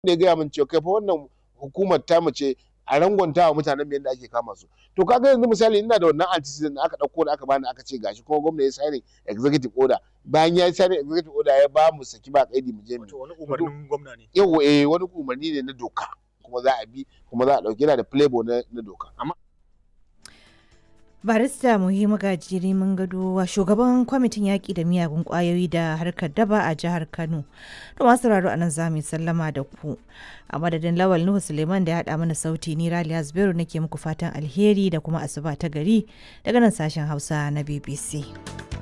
da ya gaya min cewa kai fa wannan hukumar ta mace a rangwanta wa mutanen mu yadda ake kama su to kaga yanzu misali ina da wannan antecedent da aka dauko da aka bani aka ce gashi kuma gwamnati ya signing executive order bayan ya signing executive order ya ba mu saki ba kaidi mu je mu Wato wani umarnin gwamna ne. yau eh wani umarni ne na doka kuma za a bi kuma za a dauki yana da playboy na, na doka barista muhimmu gajiri mun gado wa shugaban kwamitin yaƙi da miyagun ƙwayoyi da harkar daba a jihar kano to masu raro a nan za mu yi sallama da ku a madadin lawal nuhu suleiman da ya haɗa mana sauti ni raliya zubairu nake muku fatan alheri da kuma asuba ta gari daga nan sashen hausa na bbc